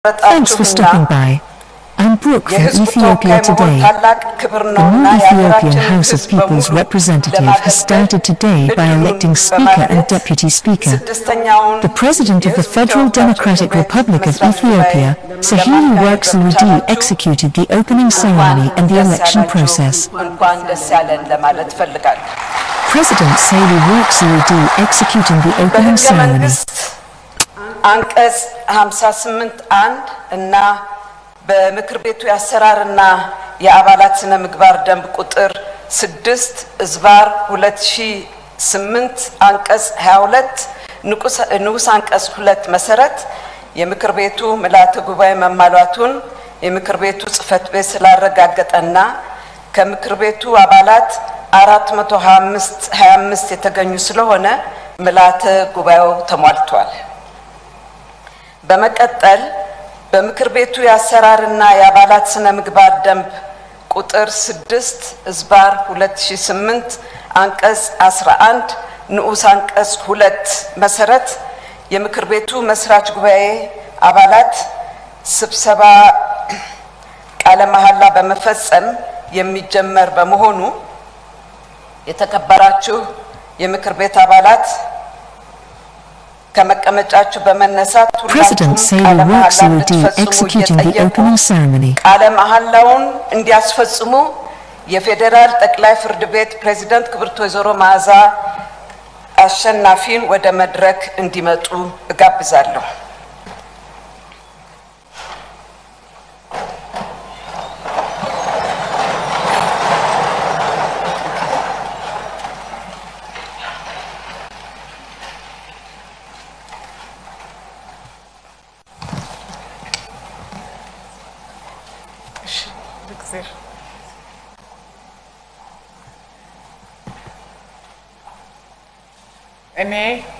Thanks for stopping by. I'm Brooke from የህዝቡ Ethiopia ተወካይ መሆን Today. ታላቅ ክብር The ነውና new Ethiopian የሀገራችንን House of ህዝብ People's በሙሉ Representative has ለማገልገል started today by እድሉን electing Speaker and በማግኘት Deputy Speaker. ስድስተኛውን The President of the የህዝብ Federal ተወካዮች Democratic ምክር ቤት Republic of መስራች Ethiopia, ጉባኤ Sahili ለማካሄድ Work Zewde, በመቻላችሁ executed the opening ceremony and the እንኳን election ደስ ያላችሁ፣ process. እንኳን ደስ ያለን ለማለት እፈልጋለሁ። President Sahili Work Zewde executing the opening በህገ ceremony. መንግስት አንቀጽ 58 አንድ እና በምክር ቤቱ የአሰራርና የአባላት ስነ ምግባር ደንብ ቁጥር 6 እዝባር 2008 አንቀጽ 22 ንቁስ- ንዑስ አንቀጽ 2 መሰረት የምክር ቤቱ ምልዓተ ጉባኤ መሟላቱን የምክር ቤቱ ጽህፈት ቤት ስላረጋገጠና ከምክር ቤቱ አባላት 425 የተገኙ ስለሆነ ምልዓተ ጉባኤው ተሟልቷል። በመቀጠል በምክር ቤቱ የአሰራርና የአባላት ስነ ምግባር ደንብ ቁጥር 6 እዝባር 2008 አንቀጽ 11 ንዑስ አንቀጽ 2 መሰረት የምክር ቤቱ መስራች ጉባኤ አባላት ስብሰባ ቃለ መሐላ በመፈጸም የሚጀመር በመሆኑ የተከበራችሁ የምክር ቤት አባላት ከመቀመጫችሁ በመነሳት President ሁላችሁም Sahili ቃለ Work መሐላ Zewde እንድትፈጽሙ executing the እየጠየቁ opening ceremony. ቃለ መሐላውን እንዲያስፈጽሙ የፌዴራል ጠቅላይ ፍርድ ቤት ፕሬዝዳንት ክብርት ወይዘሮ መዓዛ አሸናፊን ወደ መድረክ እንዲመጡ እጋብዛለሁ። እኔ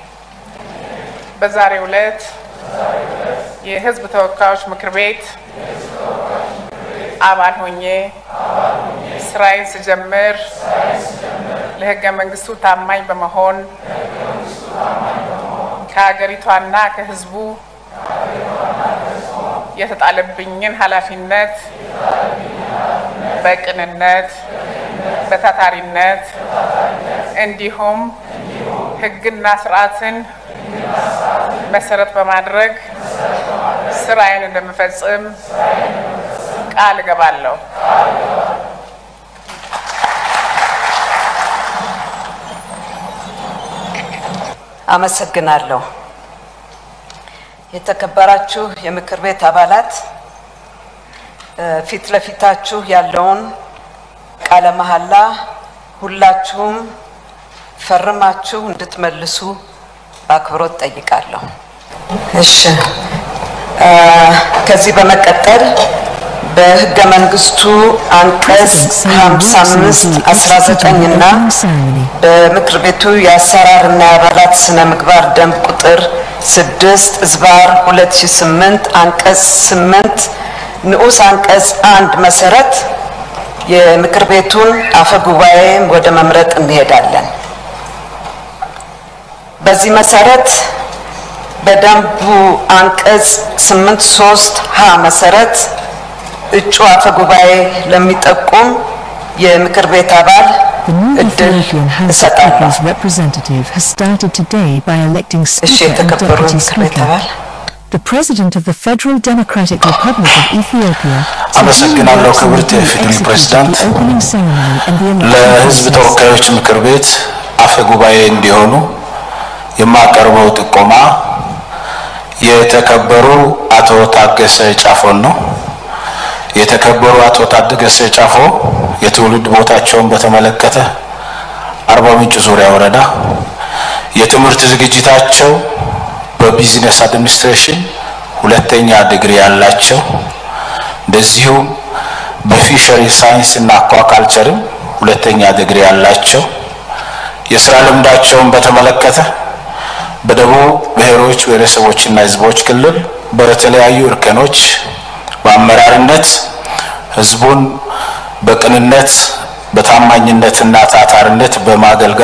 በዛሬው ዕለት የሕዝብ ተወካዮች ምክር ቤት አባል ሆኜ ስራዬን ስጀምር ለሕገ መንግስቱ ታማኝ በመሆን ከሀገሪቷና ከሕዝቡ የተጣለብኝን ኃላፊነት በቅንነት በታታሪነት እንዲሁም ህግና ስርዓትን መሰረት በማድረግ ስራዬን እንደምፈጽም ቃል እገባለሁ። አመሰግናለሁ። የተከበራችሁ የምክር ቤት አባላት እ፣ ፊት ለፊታችሁ ያለውን ቃለ መሐላ ሁላችሁም ፈርማችሁ እንድትመልሱ በአክብሮት ጠይቃለሁ። እሺ እ፣ ከዚህ በመቀጠል በህገ መንግስቱ አንቀጽ 55 19 እና በምክር ቤቱ የአሰራር እና የአባላት ስነ ምግባር ደንብ ቁጥር 6 እዝባር 2008 አንቀጽ 8 ንዑስ አንቀጽ አንድ መሰረት የምክር ቤቱን አፈ ጉባኤ ወደ መምረጥ እንሄዳለን። በዚህ መሰረት በደንቡ አንቀጽ 83 ሀ መሰረት እጩ አፈ ጉባኤ ለሚጠቁም የምክር ቤት አባል The new እድል Ethiopian House of እሰጣለሁ። People's Representative has started today by electing እሺ፣ Speaker and የተከበሩ Deputy የምክር ቤት Speaker. አባል The President of the Federal Democratic Republic of Ethiopia, አመሰግናለሁ Sahili ክብርት Work የኢፌዴሪ Zewde, ፕሬዝዳንት። executed the opening ceremony and the election ለሕዝብ process. ተወካዮች ምክር ቤት አፈ ጉባኤ እንዲሆኑ የማቀርበው ጥቆማ የተከበሩ አቶ ታገሰ ጫፎን ነው። የተከበሩ አቶ ታገሰ ጫፎ የትውልድ ቦታቸውን በተመለከተ አርባ ምንጭ ዙሪያ ወረዳ የትምህርት ዝግጅታቸው በቢዝነስ አድሚኒስትሬሽን ሁለተኛ ዲግሪ ያላቸው እንደዚሁም በፊሸሪ ሳይንስ እና አኳካልቸርም ሁለተኛ ዲግሪ ያላቸው የስራ ልምዳቸውን በተመለከተ በደቡብ ብሔሮች ብሔረሰቦችና ሕዝቦች ክልል በተለያዩ እርከኖች በአመራርነት ህዝቡን በቅንነት በታማኝነትና ታታርነት በማገልገል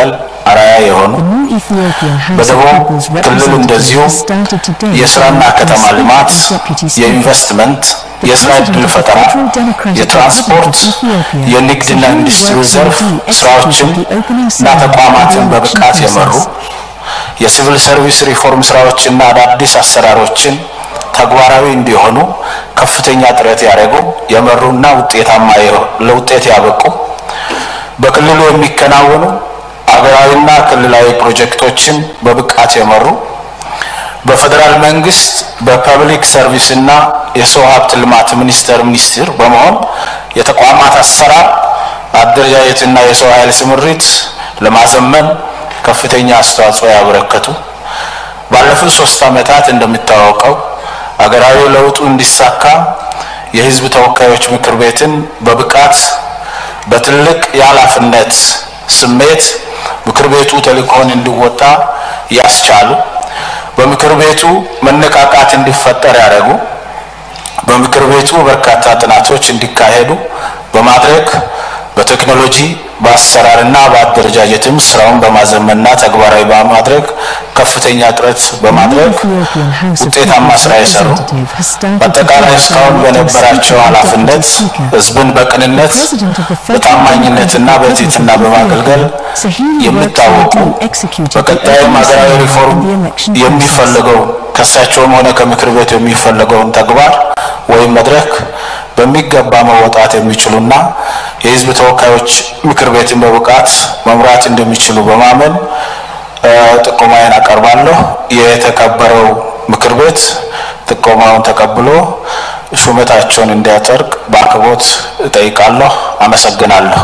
አርአያ የሆኑ The new Ethiopian House of በደቡብ People's ክልል እንደዚሁ Representatives started today የስራና by ከተማ the ልማት፣ Deputy Speaker. የኢንቨስትመንት፣ የስራ ዕድል ፈጠራ፣ የትራንስፖርት፣ የንግድና ኢንዱስትሪ ዘርፍ ስራዎችን እና ተቋማትን በብቃት የመሩ የሲቪል ሰርቪስ ሪፎርም ስራዎችና አዳዲስ አሰራሮችን ተግባራዊ እንዲሆኑ ከፍተኛ ጥረት ያደረጉ የመሩና ውጤታማ ለውጤት ያበቁ በክልሉ የሚከናወኑ አገራዊና ክልላዊ ፕሮጀክቶችን በብቃት የመሩ በፌዴራል መንግስት በፐብሊክ ሰርቪስ እና የሰው ሀብት ልማት ሚኒስቴር ሚኒስትር በመሆን የተቋማት አሰራር አደረጃጀትና የሰው ኃይል ስምሪት ለማዘመን ከፍተኛ አስተዋጽኦ ያበረከቱ ባለፉት ሶስት ዓመታት እንደሚታወቀው አገራዊ ለውጡ እንዲሳካ የህዝብ ተወካዮች ምክር ቤትን በብቃት በትልቅ የኃላፊነት ስሜት ምክር ቤቱ ተልእኮውን እንዲወጣ ያስቻሉ በምክር ቤቱ መነቃቃት እንዲፈጠር ያደረጉ በምክር ቤቱ በርካታ ጥናቶች እንዲካሄዱ በማድረግ በቴክኖሎጂ በአሰራርና በአደረጃጀትም ስራውን በማዘመንና ተግባራዊ በማድረግ ከፍተኛ ጥረት በማድረግ ውጤታማ ስራ የሰሩ በአጠቃላይ እስካሁን በነበራቸው ኃላፊነት ህዝብን በቅንነት በታማኝነትና በትህትና በማገልገል የሚታወቁ በቀጣይም ሀገራዊ ሪፎርም የሚፈልገው ከእሳቸውም ሆነ ከምክር ቤቱ የሚፈለገውን ተግባር ወይም መድረክ በሚገባ መወጣት የሚችሉና የህዝብ ተወካዮች ምክር ቤትን በብቃት መምራት እንደሚችሉ በማመን ጥቆማዬን አቀርባለሁ። የተከበረው ምክር ቤት ጥቆማውን ተቀብሎ ሹመታቸውን እንዲያጸድቅ በአክብሮት እጠይቃለሁ። አመሰግናለሁ።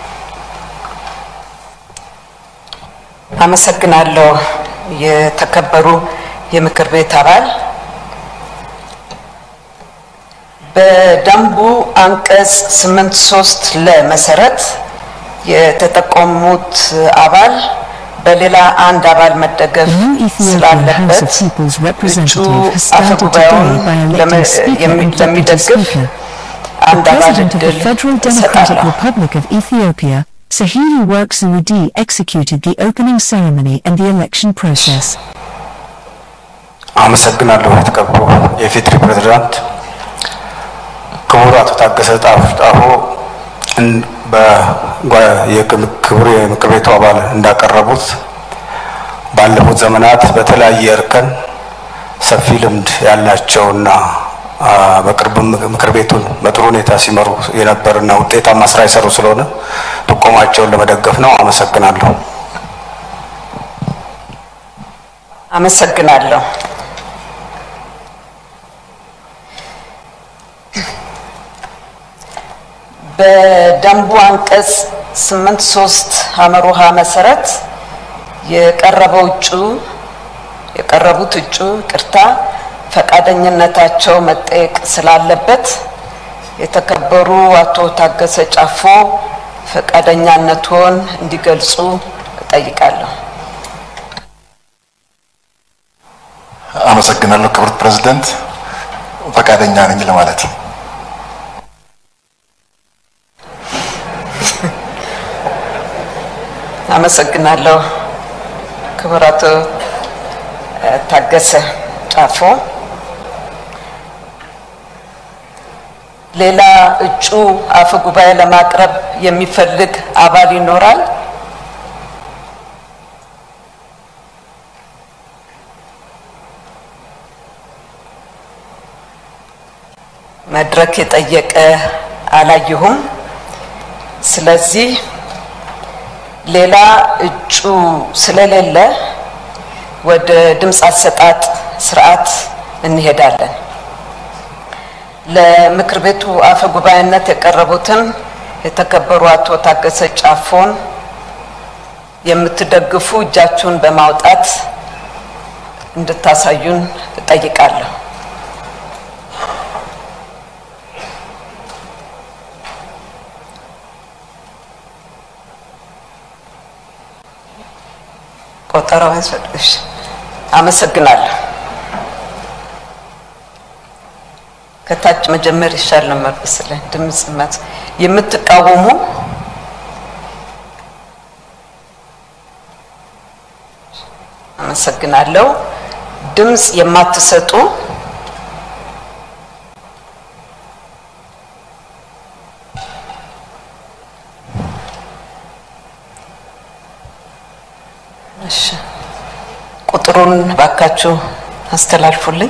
አመሰግናለሁ። የተከበሩ የምክር ቤት አባል በደንቡ አንቀጽ ስምንት ሶስት ለመሰረት የተጠቆሙት አባል በሌላ አንድ አባል መደገፍ The new Ethiopian ስላለበት House of People's እጩ Representative has አፈ started ጉባኤውን today by electing ለመ- Speaker የሚ- and Deputy ለሚደግፍ Speaker. The አንድ አባል President of the እድል Federal Democratic እሰጣለሁ። Republic of Ethiopia, Sahili Work Zewde, executed the opening ceremony and the election process. አመሰግናለሁ። የተከበሩ የፌዴሪ ፕሬዝዳንት ክቡር አቶ ታገሰ ጣፍ- ጣፎ እን- በጓ- የክም- ክቡር የምክር ቤቱ አባል እንዳቀረቡት ባለፉት ዘመናት በተለያየ እርከን ሰፊ ልምድ ያላቸውና አ፣ በቅርብም ምክር ቤቱን በጥሩ ሁኔታ ሲመሩ የነበርና ውጤታማ ስራ የሰሩ ስለሆነ ጥቆማቸውን ለመደገፍ ነው። አመሰግናለሁ። አመሰግናለሁ። በደንቡ አንቀጽ ስምንት ሶስት ሀመር ውሃ መሰረት የቀረበው እጩ የቀረቡት እጩ ቅርታ ፈቃደኝነታቸው መጠየቅ ስላለበት የተከበሩ አቶ ታገሰ ጫፎ ፈቃደኛነትዎን እንዲገልጹ እጠይቃለሁ። አመሰግናለሁ ክብርት ፕሬዝደንት፣ ፈቃደኛ ነኝ ለማለት ነው። አመሰግናለሁ ክቡር አቶ እ፣ ታገሰ ጫፎ። ሌላ እጩ አፈ ጉባኤ ለማቅረብ የሚፈልግ አባል ይኖራል? መድረክ የጠየቀ አላየሁም። ስለዚህ ሌላ እጩ ስለሌለ ወደ ድምፅ አሰጣጥ ስርዓት እንሄዳለን። ለምክር ቤቱ አፈ ጉባኤነት የቀረቡትን የተከበሩ አቶ ታገሰ ጫፎን የምትደግፉ እጃችሁን በማውጣት እንድታሳዩን እጠይቃለሁ። ቆጠራው ያስፈልግሽ። አመሰግናለሁ። ከታች መጀመር ይሻል ነበር መሰለኝ። ድምፅ መት የምትቃወሙ አመሰግናለሁ። ድምፅ የማትሰጡ እሺ፣ ቁጥሩን ባካችሁ አስተላልፉልኝ።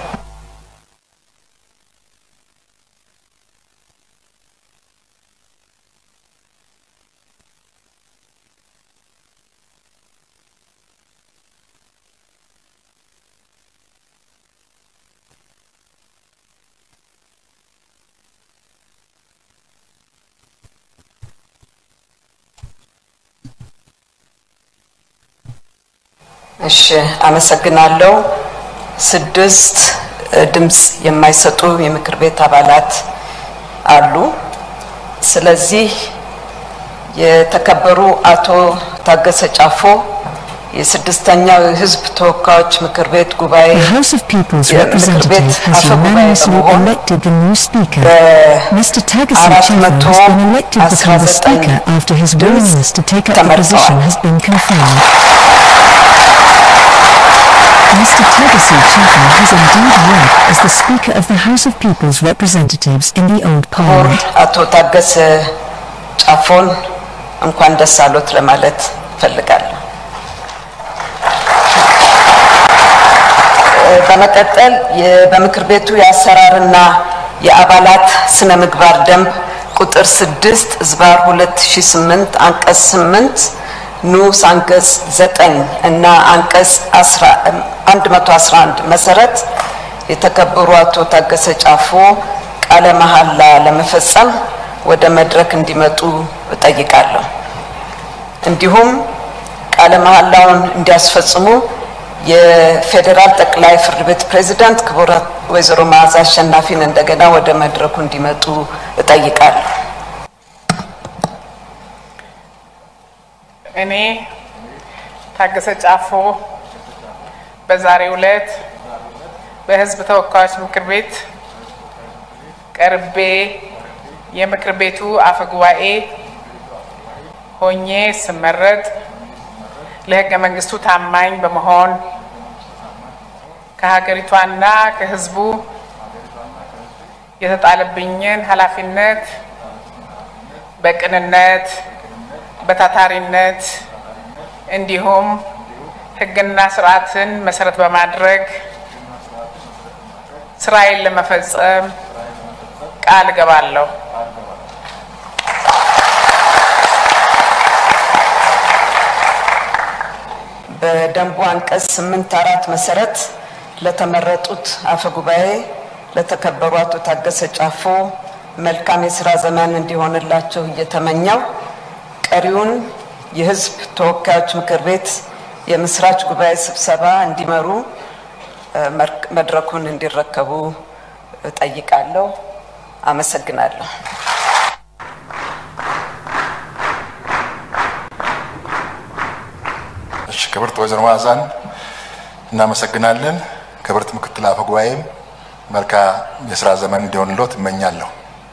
እሺ አመሰግናለሁ። ስድስት እ፣ ድምፅ የማይሰጡ የምክር ቤት አባላት አሉ። ስለዚህ የተከበሩ አቶ ታገሰ ጫፎ የስድስተኛው የሕዝብ ተወካዮች ምክር ቤት ጉባኤ The House of People's የምክር ቤት Representative has አፈ ጉባኤ unanimously በመሆን elected the new Speaker. Mr. Tagasi አራት Chafa መቶ has been elected to become the አስራ ዘጠኝ Speaker after his ድምፅ willingness to take up the ተመርጠዋል። position has been confirmed. Mr. Tagasi Chafa has indeed worked as the Speaker of the House of People's Representatives in the old ክቡር Parliament. አቶ ታገሰ ጫፎን እንኳን ደስ አሎት ለማለት እፈልጋለሁ። እ፣ በመቀጠል የ- በምክር ቤቱ የአሰራርና የአባላት ስነ ምግባር ደንብ ቁጥር 6 ዝባር 2008 አንቀጽ 8 ንዑስ አንቀጽ 9 እና አንቀጽ 111 መሰረት የተከበሩ አቶ ታገሰ ጫፎ ቃለ መሐላ ለመፈጸም ወደ መድረክ እንዲመጡ እጠይቃለሁ። እንዲሁም ቃለ መሐላውን እንዲያስፈጽሙ የፌዴራል ጠቅላይ ፍርድ ቤት ፕሬዝዳንት ክቡር ወይዘሮ መዓዛ አሸናፊን እንደገና ወደ መድረኩ እንዲመጡ እጠይቃለሁ። እኔ ታገሰ ጫፎ በዛሬው ዕለት በሕዝብ ተወካዮች ምክር ቤት ቀርቤ የምክር ቤቱ አፈ ጉባኤ ሆኜ ስመረጥ ለሕገ መንግስቱ ታማኝ በመሆን ከሀገሪቷና ከሕዝቡ የተጣለብኝን ኃላፊነት በቅንነት በታታሪነት እንዲሁም ሕግና ስርዓትን መሰረት በማድረግ ስራዬን ለመፈጸም ቃል እገባለሁ። በደንቡ አንቀጽ ስምንት አራት መሰረት ለተመረጡት አፈ ጉባኤ ለተከበሩ አቶ ታገሰ ጫፎ መልካም የስራ ዘመን እንዲሆንላቸው እየተመኘው ቀሪውን የህዝብ ተወካዮች ምክር ቤት የምስራች ጉባኤ ስብሰባ እንዲመሩ እ፣ መር- መድረኩን እንዲረከቡ እጠይቃለሁ። አመሰግናለሁ። እሺ ክብርት ወይዘሮ መዓዛን እናመሰግናለን። ክብርት ምክትል አፈ ጉባኤም መልካም የስራ ዘመን እንዲሆንልዎት እመኛለሁ።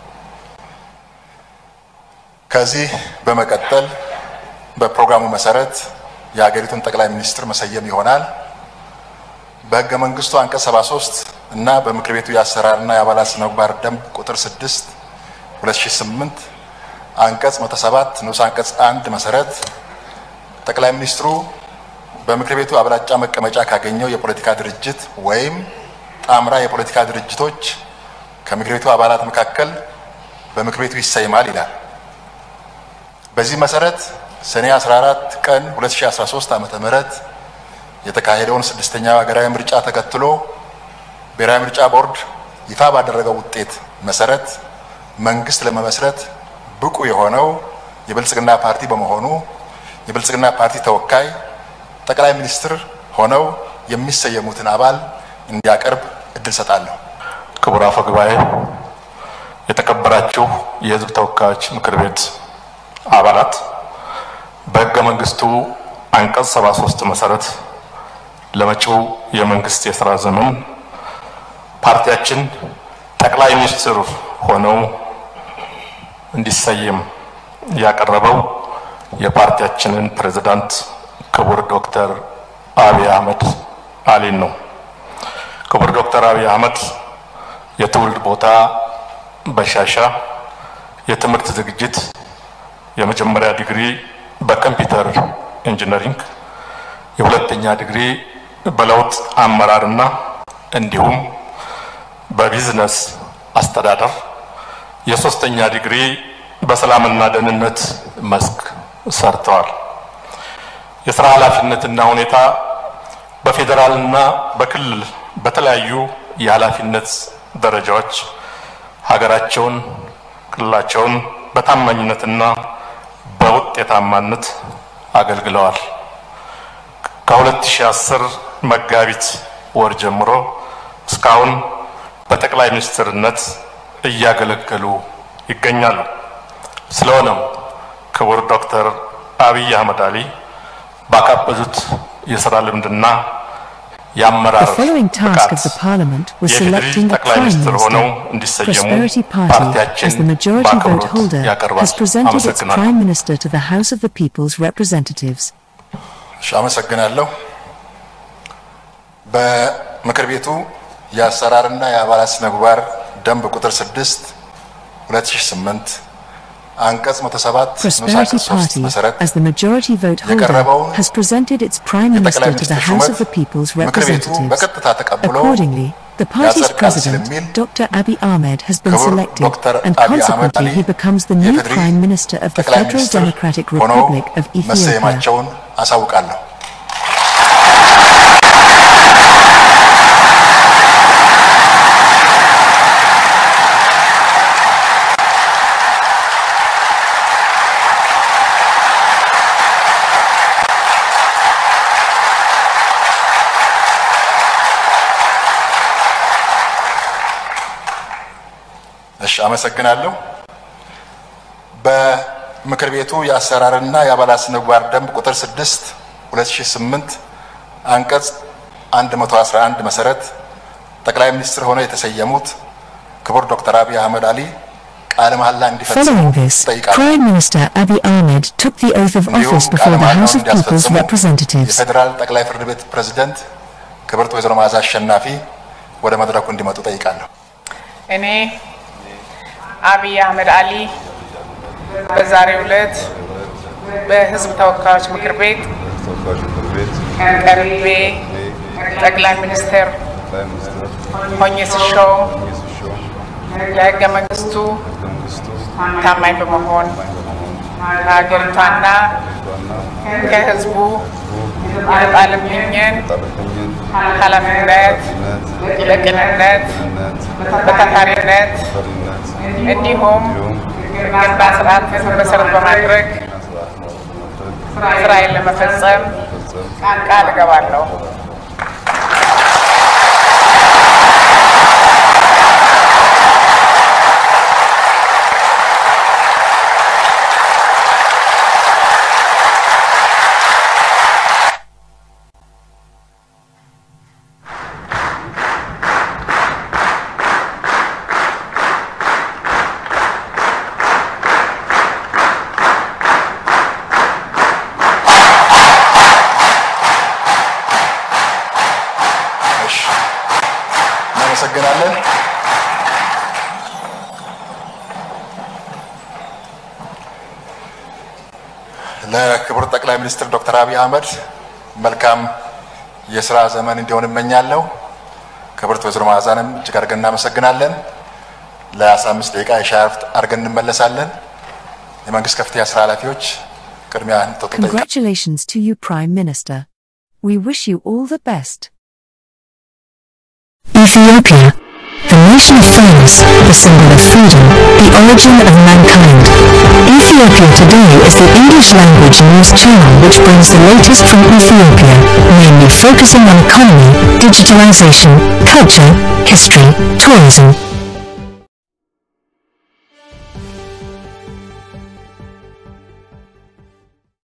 ከዚህ በመቀጠል በፕሮግራሙ መሰረት የሀገሪቱን ጠቅላይ ሚኒስትር መሰየም ይሆናል። በህገ መንግስቱ አንቀጽ 73 እና በምክር ቤቱ የአሰራርና የአባላት ስነ ምግባር ደንብ ቁጥር 6 2008 አንቀጽ 107 ንዑስ አንቀጽ 1 መሰረት ጠቅላይ ሚኒስትሩ በምክር ቤቱ አብላጫ መቀመጫ ካገኘው የፖለቲካ ድርጅት ወይም ጣምራ የፖለቲካ ድርጅቶች ከምክር ቤቱ አባላት መካከል በምክር ቤቱ ይሰይማል ይላል። በዚህ መሰረት ሰኔ 14 ቀን 2013 ዓ.ም የተካሄደውን ስድስተኛው ሀገራዊ ምርጫ ተከትሎ ብሔራዊ ምርጫ ቦርድ ይፋ ባደረገው ውጤት መሰረት መንግስት ለመመስረት ብቁ የሆነው የብልጽግና ፓርቲ በመሆኑ የብልጽግና ፓርቲ ተወካይ ጠቅላይ ሚኒስትር ሆነው የሚሰየሙትን አባል እንዲያቀርብ እድል ሰጣለሁ። ክቡር አፈ ጉባኤ፣ የተከበራችሁ የሕዝብ ተወካዮች ምክር ቤት አባላት፣ በሕገ መንግስቱ አንቀጽ 73 መሰረት ለመጪው የመንግስት የስራ ዘመን ፓርቲያችን ጠቅላይ ሚኒስትር ሆነው እንዲሰየም ያቀረበው የፓርቲያችንን ፕሬዝዳንት ክቡር ዶክተር አብይ አህመድ አሊን ነው። ክቡር ዶክተር አብይ አህመድ የትውልድ ቦታ በሻሻ የትምህርት ዝግጅት የመጀመሪያ ዲግሪ በኮምፒውተር ኢንጂነሪንግ፣ የሁለተኛ ዲግሪ በለውጥ አመራርና እንዲሁም በቢዝነስ አስተዳደር፣ የሶስተኛ ዲግሪ በሰላምና ደህንነት መስክ ሰርተዋል። የስራ ኃላፊነትና ሁኔታ በፌዴራልና በክልል በተለያዩ የኃላፊነት ደረጃዎች ሀገራቸውን ክልላቸውን በታማኝነትና በውጤታማነት አገልግለዋል። ከ2010 መጋቢት ወር ጀምሮ እስካሁን በጠቅላይ ሚኒስትርነት እያገለገሉ ይገኛሉ። ስለሆነም ክቡር ዶክተር አብይ አህመድ አሊ ባካበዙት የስራ ልምድና The የአመራር following task of the ብቃት Parliament was የፌዴሪ selecting a ጠቅላይ Prime ሚኒስትር ሆነው Minister. እንዲሰየሙ Prosperity Party, ፓርቲያችን as the majority vote በአክብሮት holder, ያቀርባል። has presented its አመሰግናለሁ። Prime Minister to the House of the People's Representatives. እሺ፣ አመሰግናለሁ። በምክር ቤቱ የአሰራርና የአባላት ስነ ምግባር ደንብ ቁጥር 6 2008 አንቀጽ 107 ንዑስ Prosperity አንቀጽ 3 Party, መሰረት as the majority vote holder, የቀረበውን has presented its Prime የጠቅላይ Minister to the ሚኒስትር House ሹመት of the People's ምክር ቤቱ Representatives. በቀጥታ ተቀብሎ Accordingly, the party's ያጸድቃል president, ስለሚል Dr. Abiy Ahmed, has been ክቡር selected, ዶክተር and አብይ አህመድ consequently አሊ he becomes the new የፌዴሪ Prime Minister of the ጠቅላይ Federal ሚኒስትር Democratic ሆነው Republic of Ethiopia. መሰየማቸውን አሳውቃለሁ። እሺ፣ አመሰግናለሁ። በምክር ቤቱ የአሰራርና የአባላት ስነ ምግባር ደንብ ቁጥር 6 2008 አንቀጽ 111 መሰረት ጠቅላይ ሚኒስትር ሆነው የተሰየሙት ክቡር ዶክተር አብይ አህመድ አሊ ቃለ መሐላ እንዲፈጽሙ Following this, ጠይቃለሁ። Prime Minister Abiy Ahmed took the oath of እንዲሁም office ቃለ before the መሐላውን House of People's እንዲያስፈጽሙ Representatives. የፌዴራል ጠቅላይ ፍርድ ቤት ፕሬዝደንት ክብርት ወይዘሮ መዓዛ አሸናፊ ወደ መድረኩ እንዲመጡ ጠይቃለሁ። እኔ አብይ አህመድ አሊ በዛሬው ዕለት በሕዝብ ተወካዮች ምክር ቤት ተወካዮች ምክር ቤት ቀርቤ ጠቅላይ ሚኒስትር ጠቅላይ ሚኒስትር ሆኜ ስሾም ሲሾም ለሕገ መንግስቱ መንግስቱ ታማኝ በመሆን ከሀገሪቷና ዋና ከሕዝቡ የተጣለብኝን ጣለተኝን ኃላፊነት በቅንነት ነት በታታሪነት ፈሪነት እንዲሁም እንዲሁም ሕግና ስርዓትን መሰረት በማድረግ ስርዓት በማድረግ ስራዬን ለመፈጸም ፈጸም ቃል እገባለሁ። እሺ፣ እናመሰግናለን። ለክቡር ጠቅላይ ሚኒስትር ዶክተር አብይ አህመድ መልካም የስራ ዘመን እንዲሆን እመኛለሁ። ክብርት ወይዘሮ መዓዛንም እጅግ አድርገን እናመሰግናለን። ለ15 ደቂቃ የሻይ እረፍት አድርገን እንመለሳለን። የመንግስት ከፍተኛ ስራ ኃላፊዎች ቅድሚያ እንድትወጡ ጠይቃለሁ። Congratulations to you, Prime Minister. We wish you all the best. Ethiopia, the nation of friends, the symbol of freedom, the origin of mankind. Ethiopia today is the English language news channel which brings the latest from Ethiopia, mainly focusing on economy, digitalization, culture, history, tourism,